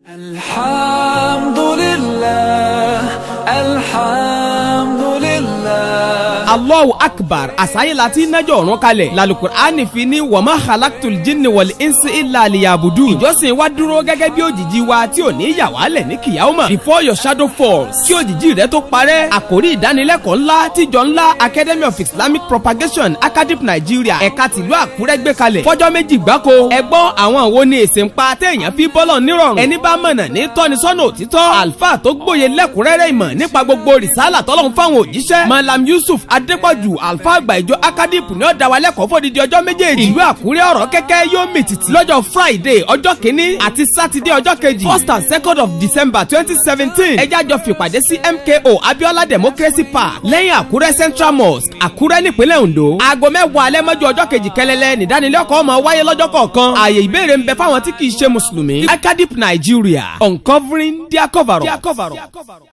الحمد لله الحمد لله allahu akbar àsáyé láti nájọ ọ̀run kalẹ̀ lalukur'ani fi ní wàmà halaktul jinni wal insi illa liyabudu ìjọsìn wa dúró gẹ́gẹ́ bí òjìji wa tí ò ní yà wá lẹ̀ ní kìyàwó before your shadow falls kí òjìji rẹ tó parẹ́ àkórí ìdánilẹ́kọ̀ọ́ ńlá tíjọ ńlá academy of islamic propagation acadip nigeria ẹ̀ka tìlú àkúrẹ́ gbé kalẹ̀ fọ́jọ́ méjì gbáko ẹgbọ́n àwọn wo ni èsì ń pa téèyàn fi bọ́lọ̀ nírọ̀rùn ẹni bá mọ̀nà ní tọ́nisọ́nà òtítọ́ àlùfáà tó gbòye lẹ́kùnrẹ́rẹ́ ìmọ̀ nípa gbogbo rìsálà tọ́lọ́run fáwọn òjíṣẹ́ malam yusuf adépọ̀jù àlùfáà àgbà ìjọ akadip ní ọ̀dà wa lẹ́kọ̀ọ́ fòdìdí ọjọ́ méjèèjì ìlú àkúrẹ́ ọ̀rọ̀ kẹ́kẹ́ yóò mì tìtì lọ́jọ́ friday ọjọ́ kìíní àti sátidé ọjọ́ kejì first and second of december twenty seventeen ẹjá jọ fìpàdé sí mko abiola democracy park lẹ́yìn àkúrẹ́ central mosque àkúrẹ́ nípínlẹ̀ ondo aago mẹ́wàá alẹ́ mọ́jú ọjọ́ kejì kẹlẹ́lẹ́ nìdánilẹ́kọ̀ọ́ máa wáyé lọ́jọ́ kọ̀ọ̀kan ààyè ìbéèrè ń bẹ fáwọn tí kì í ṣe mùsùlùmí acadip nigeria uncovering their cover up.